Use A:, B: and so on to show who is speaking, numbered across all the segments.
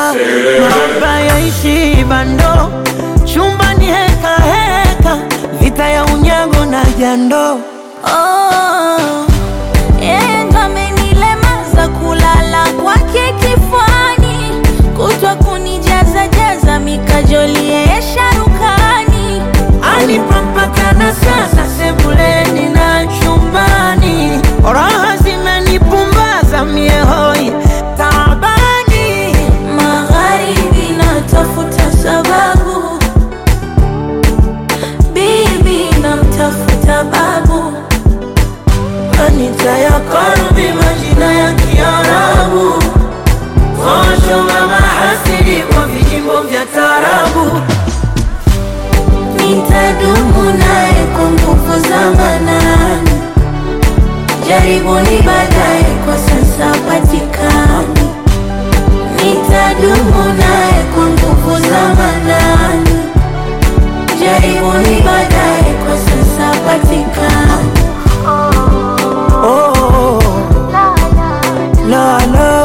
A: mahaba yaishi bando, chumbani heka heka, vita ya unyago na jando.
B: Oh, yeye ndo amenilemaza kulala kwake kifuani, kutwa kunijaza jaza mikajoli yeye sharukani.
A: Anipapakana sasa sebuleni na chumbani, raha zimenipumbaza mie hoi tabani.
B: Magharibi natafuta sababu, bibi namtafuta babu,
A: Anita ya karbi majina ya Kiarabu, kosho mama hasidi kwa vijimbo vya tarabu.
B: nitadumu naye kwa nguvu za manani. Jaribuni baadaye, kwa sasa patikani. Nitadumu naye kwa nguvu za manani. Jaribuni baadaye, kwa sasa patikani.
A: Oh, la la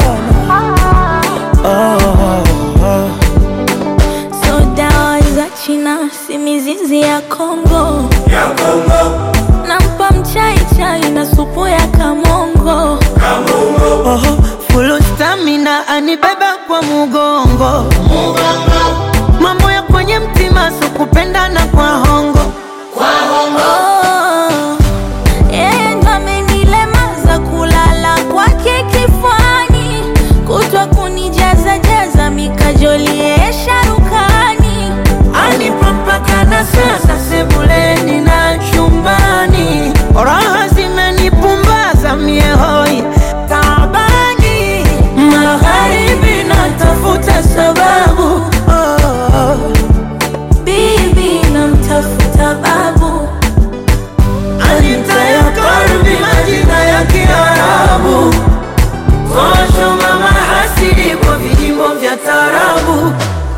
A: oh, oh.
B: So dawa za China si mizizi ya Kongo, nampa mchai chai na supu ya kamongo.
A: Oh, full stamina anibeba kwa mugongo mambo ya kwenye mtima so kupendana kwa hongo
B: Oh, yeye ndo amenilemaza kulala kwake kifuani, kutwa kunijaza jaza mikajoli yeye sharukani.
A: anipapakana sasa sebuleni na chumbani raha zimenipumbaza mie hoi tabani magharibi natafuta sababu oh,
B: Bibi namtafuta babu,
A: Anita ya karbi majina ya Kiarabu kosho mama hasidi kwa vijimbo vya tarabu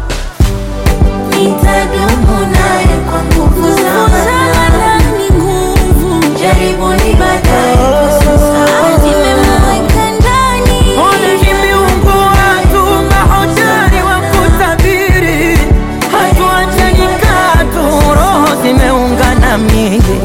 B: nitadumu naye kwa nguvu za manani. Nguvu jaribuni baadaye, kwa sasa zimemweka ndani.
A: Ole ni miungu watu mahodari wa kutabiri, hatuachani katu, roho zimeungana miili.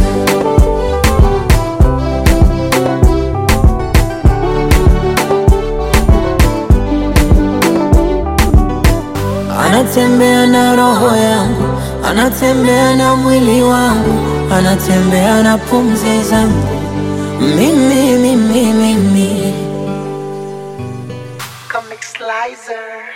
A: Anatembea na roho yangu, anatembea na mwili wangu, anatembea na pumzi zangu, mimi mimi mimi
C: Comic Slicer.